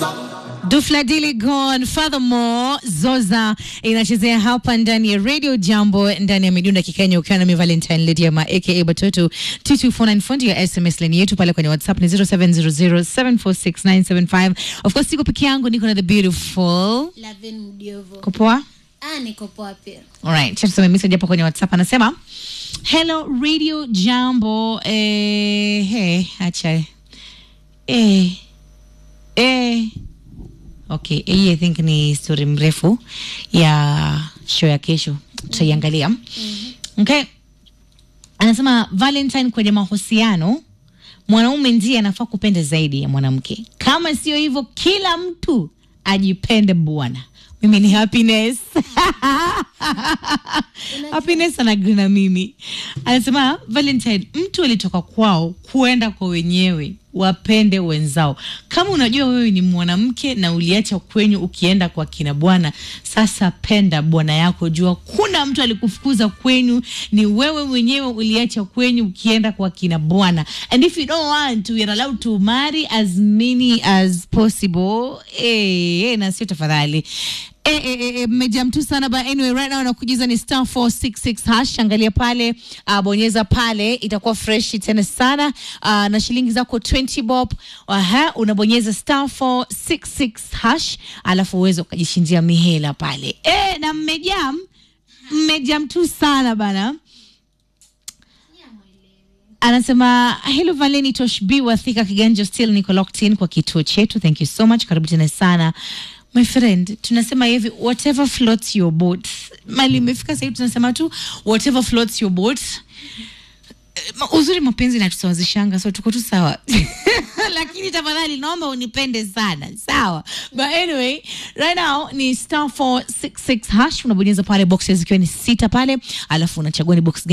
Dufla Diligon, furthermore Zoza inachezea hapa ndani ya Radio Jambo ndani ya midunda kikenya, ukiwa na mi Valentine Lydia aka Batoto 22494 fundi ya SMS line yetu pale kwenye WhatsApp ni 0700746975. Of course siko peke yangu, niko na the beautiful Lavin Mdiovo. Kopoa. Ah, niko poa pia. Alright, cha tusome message hapo kwenye WhatsApp anasema hello Radio Jambo eh, hey, acha eh, eh. Okay, hii I think ni story mrefu ya show ya kesho tutaiangalia. Okay. Anasema Valentine kwenye mahusiano mwanaume ndiye anafaa kupenda zaidi ya mwanamke. Kama sio hivyo, kila mtu ajipende bwana. Mimi ni happiness. happiness anagree na mimi. Anasema Valentine, mtu alitoka kwao kuenda kwa wenyewe, wapende wenzao. Kama unajua wewe ni mwanamke na uliacha kwenyu ukienda kwa kina bwana, sasa penda bwana yako, jua kuna mtu alikufukuza kwenyu, ni wewe mwenyewe uliacha kwenyu ukienda kwa kina bwana. And if you don't want to, you're allowed to marry as many as possible. Eh, eh, na sio tafadhali Eh, eh, eh, eh, mmejam tu sana but anyway right now nakujuza ni star 466 hash angalia pale uh, bonyeza pale itakuwa fresh tena sana uh, na shilingi zako 20 bob aha unabonyeza star 466 hash alafu uweze ukajishindia mihela pale eh, na mmejam mmejam tu sana bana anasema hello valeni toshb wathika kiganja still niko locked in kwa kituo chetu thank you so much karibu tena sana my friend tunasema hivi whatever floats your boat mali imefika sahii tunasema tu whatever floats your boat Eh, ma- uzuri mapenzi natusawazishanga so tuko tu sawa lakini tafadhali naomba unipende sana sawa but anyway right now ni star 466 hash unabonyeza pale boxes zikiwa ni sita pale alafu unachagua ni box gani